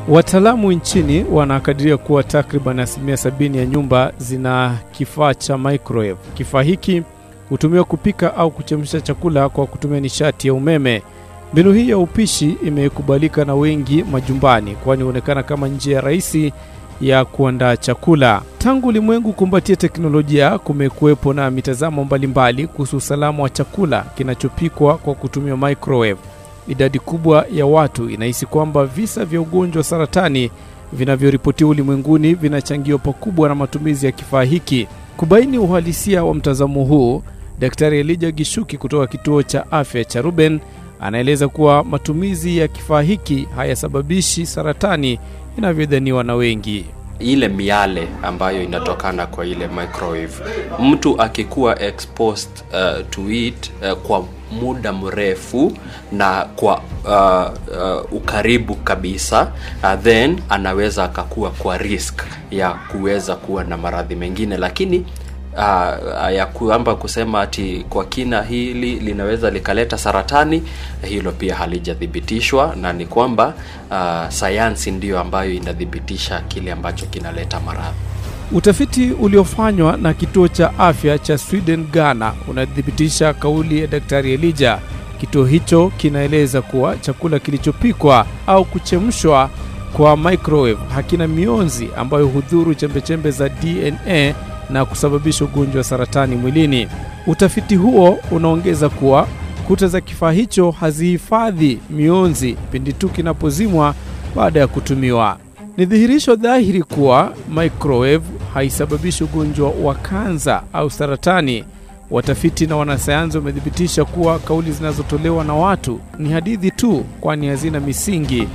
Wataalamu nchini wanakadiria kuwa takriban asilimia sabini ya nyumba zina kifaa cha microwave. Kifaa hiki hutumiwa kupika au kuchemsha chakula kwa kutumia nishati ya umeme. Mbinu hii ya upishi imekubalika na wengi majumbani, kwani huonekana kama njia rahisi ya kuandaa chakula. Tangu ulimwengu kumbatia teknolojia, kumekuwepo na mitazamo mbalimbali kuhusu usalama wa chakula kinachopikwa kwa kutumia microwave. Idadi kubwa ya watu inahisi kwamba visa vya ugonjwa wa saratani vinavyoripotiwa ulimwenguni vinachangiwa pakubwa na matumizi ya kifaa hiki. Kubaini uhalisia wa mtazamo huu, Daktari Elijah Gishuki kutoka kituo cha afya cha Ruben anaeleza kuwa matumizi ya kifaa hiki hayasababishi saratani inavyodhaniwa na wengi. ile miale ambayo inatokana kwa ile microwave mtu akikuwa exposed uh, to it uh, kwa muda mrefu na kwa uh, uh, ukaribu kabisa uh, then anaweza akakuwa kwa risk ya kuweza kuwa na maradhi mengine lakini uh, ya kwamba kusema ati kwa kina hili linaweza likaleta saratani hilo pia halijathibitishwa na ni kwamba uh, sayansi ndiyo ambayo inathibitisha kile ambacho kinaleta maradhi Utafiti uliofanywa na kituo cha afya cha Sweden Ghana unathibitisha kauli ya Daktari Elijah. Kituo hicho kinaeleza kuwa chakula kilichopikwa au kuchemshwa kwa microwave hakina mionzi ambayo hudhuru chembechembe za DNA na kusababisha ugonjwa wa saratani mwilini. Utafiti huo unaongeza kuwa kuta za kifaa hicho hazihifadhi mionzi pindi tu kinapozimwa baada ya kutumiwa. Ni dhihirisho dhahiri kuwa microwave haisababishi ugonjwa wa kansa au saratani. Watafiti na wanasayansi wamethibitisha kuwa kauli zinazotolewa na watu ni hadithi tu, kwani hazina misingi.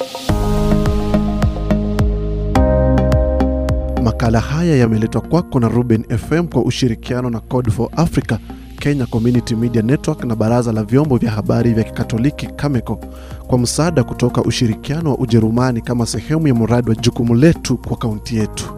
Makala haya yameletwa kwako na Ruben FM kwa ushirikiano na Code for Africa, Kenya Community Media Network na Baraza la Vyombo vya Habari vya Kikatoliki Cameco kwa msaada kutoka ushirikiano wa Ujerumani kama sehemu ya mradi wa jukumu letu kwa kaunti yetu.